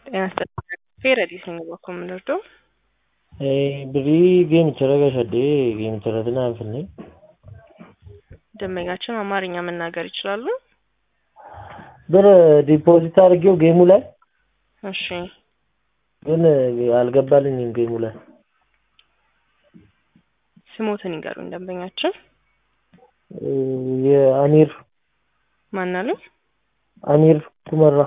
ጤና ይስጥልኝ ፌረዲስ ነኝ bakka የምንወርደው birrii geemicha irra gashadhee geemicha irratti naaf finne ደንበኛችን አማርኛ መናገር ይችላሉ? ብር ዲፖዚት አድርጌው ጌሙ ላይ እሺ ግን አልገባልኝም ጌሙ ላይ ስሞትን ይንገሩኝ ደንበኛችን የአሚር ማን አሉ? አሚር ኩመራ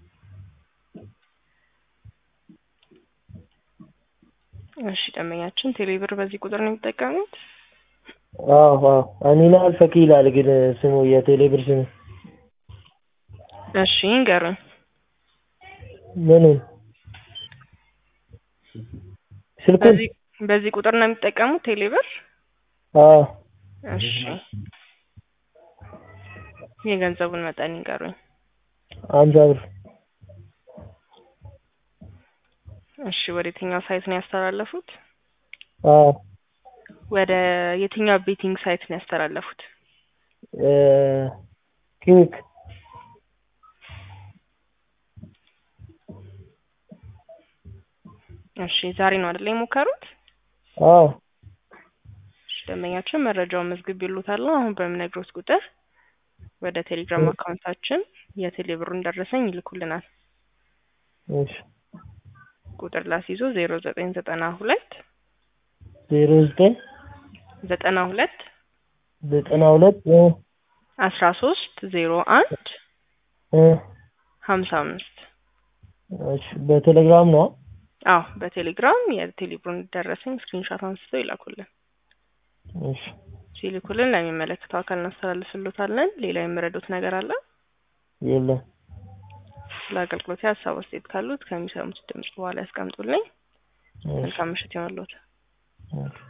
እሺ ደንበኛችን ቴሌብር በዚህ ቁጥር ነው የሚጠቀሙት? አዎ አዎ አሚና አልፈኪ ይላል ግን ስሙ የቴሌብር ስሙ እሺ ይንገሩኝ። ምኑን ስልኩን በዚህ በዚህ ቁጥር ነው የሚጠቀሙት ቴሌብር? አዎ እሺ የገንዘቡን መጠን ይንገሩኝ። አምሳ ብር እሺ ወደ የትኛው ሳይት ነው ያስተላለፉት? አዎ ወደ የትኛው ቤቲንግ ሳይት ነው ያስተላለፉት? ኪዊክ እሺ ዛሬ ነው አይደል የሞከሩት? አዎ እሺ ደንበኛችን መረጃውን መዝግብ ይሉታል። አሁን በምነግሮት ቁጥር ወደ ቴሌግራም አካውንታችን የቴሌ ብሩን ደረሰኝ ይልኩልናል። እሺ ቁጥር ላስይዞ ዜሮ ዘጠኝ ዘጠና ሁለት ዜሮ ዘጠኝ ዘጠና ሁለት ዘጠና ሁለት አስራ ሶስት ዜሮ አንድ ሀምሳ አምስት እሺ በቴሌግራም ነው አዎ በቴሌግራም የቴሌብሩን ደረሰኝ ስክሪንሻት አንስተው ይላኩልን። እሺ ሲልኩልን ለሚመለከተው አካል እናስተላልፍሎታለን። ሌላ የምረዱት ነገር አለ? የለም ስለ አገልግሎት ሀሳብ አስተያየት ካሉት ከሚሰሙት ድምጽ በኋላ ያስቀምጡልኝ። መልካም ምሽት ይሆንልዎት።